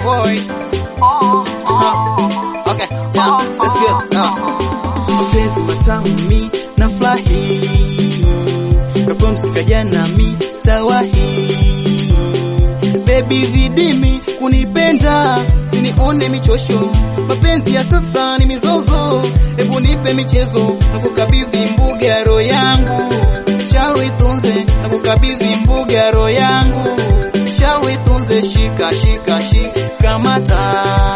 boy. Huh. Okay, yeah, let's go. Uh. mapenzi matamu mi na furahi kapumzika jana mi tawahi baby zidimi kunipenda Sinione michosho, mapenzi ya sasa ni mizozo. Hebu nipe michezo na kukabidhi mbuga ya roho yangu, shall itunze na kukabidhi mbuga ya roho yangu, shall itunze. Shika shika shika mata,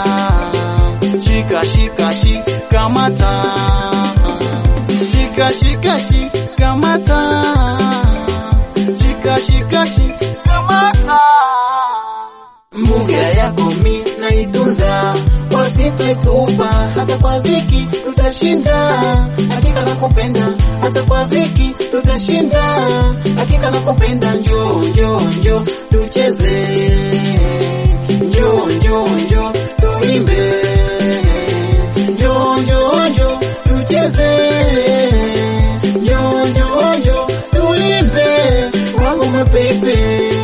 shika shika shika mata, shika shika shika mata, shika shika shika mata mbuga yako mi naitunza wasitoitupa hata kwa dhiki tutashinda hakika nakupenda hata kwa dhiki tutashinda hakika nakupenda njoo njoo njoo tucheze njoo njoo njoo tuimbe njoo njoo njoo tucheze njoo njoo njoo tuimbe wangu mapepe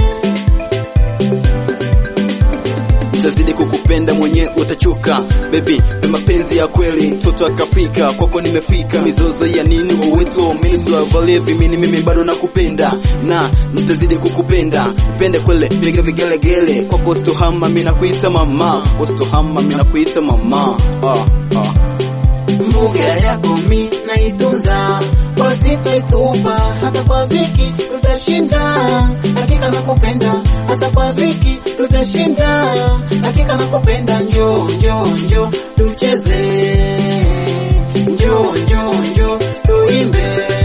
Tazidi kukupenda mwenye utachoka baby, pe mapenzi ya kweli, mtoto akafika kwako nimefika, mizozo ya nini uwezo umezwa valevi, mimi mimi bado nakupenda na nitazidi kukupenda, pende kwele, piga vigelegele kwako, stohama mimi nakuita mama, stohama mimi nakuita mama ah, ah. mbuga yako mi naitunza wasitoitupa hata kwa dhiki tutashinda hakika nakupenda hata kwa dhiki tutashinda hakika nakupenda njoo njoo njoo tucheze njoo njoo njoo tuimbe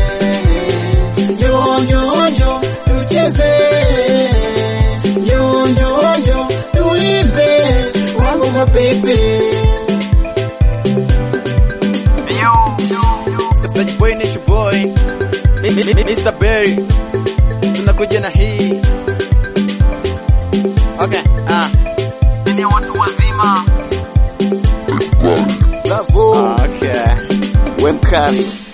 njoo njoo njoo tucheze njoo njoo njoo tuimbe wangu mapepe Such boy ni boy Mr. Berry tunakuja na hii okay ah ni watu wazima Bravo. okay we mkali